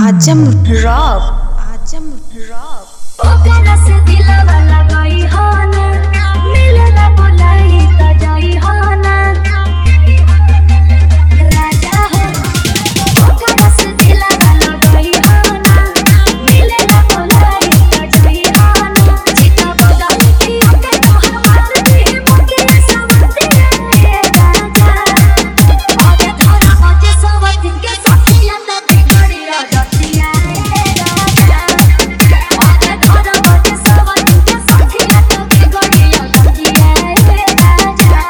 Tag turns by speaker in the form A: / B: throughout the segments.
A: आजम rock Azam rock
B: ओकरा से दिलवा लगाई हो ना मिलना बोलाई त जाई हो ना राजा हो ओकरा से दिलवा लगाई हो ना मिलना बोलाई त जाई हो ना चिता बदा की ओके तोहर बात दे मुके समझते रे राजा आगे थारा बजे सब दिन के साथिया त बिगड़ी रजतिया रे राजा आगे थारा बजे सब दिन के साथिया त बिगड़ी रजतिया रे राजा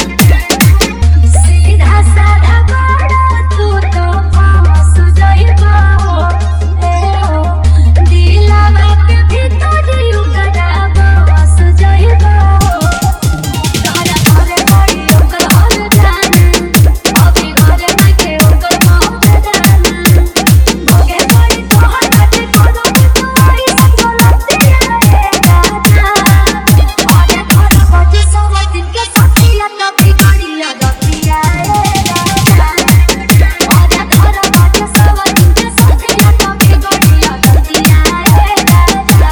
B: सीधा साधा बड़ा तू तो फांस जाइबा हो ए हो दिलवा के भीतर उगरा बस जाइबा हो तारा घरे बाड़ी ओकर हर जाना अभी घरे नाके ओकर मौत जाना भोगे बाड़ी तोहर बाटे कोनो तुम्हारी संगलती रे राजा आगे घर बजे सब दिन के साथिया त बिगड़िया दतिया रे राजा आगे घर बजे सब दिन के साथिया त बिगड़िया दतिया रे राजा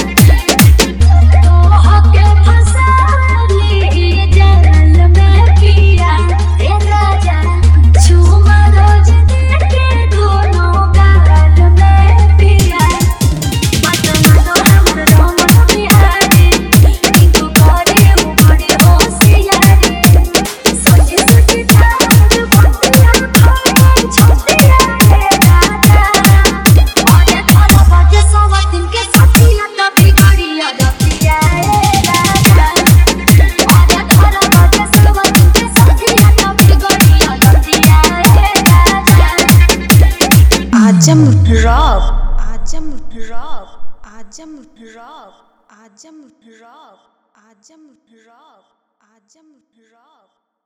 B: तोहके फसाली जल में पिया रे राजा झूमा रोज देखे दोनों गाल में पिया मत मानो हमर रोमन बिहारी इनको करे वो बड़ी होशियारी सोची सोची ठाड बतिया खाए छोटिया रे राजा आगे थारा बजे सब दिन के साथिया त बिगड़िया दतिया रे राजा आगे थारा बजे सब दिन के साथिया त बिगड़िया दतिया रे राजा
A: Azam rock Azam rock Azam rock Azam rock Azam rock Azam rock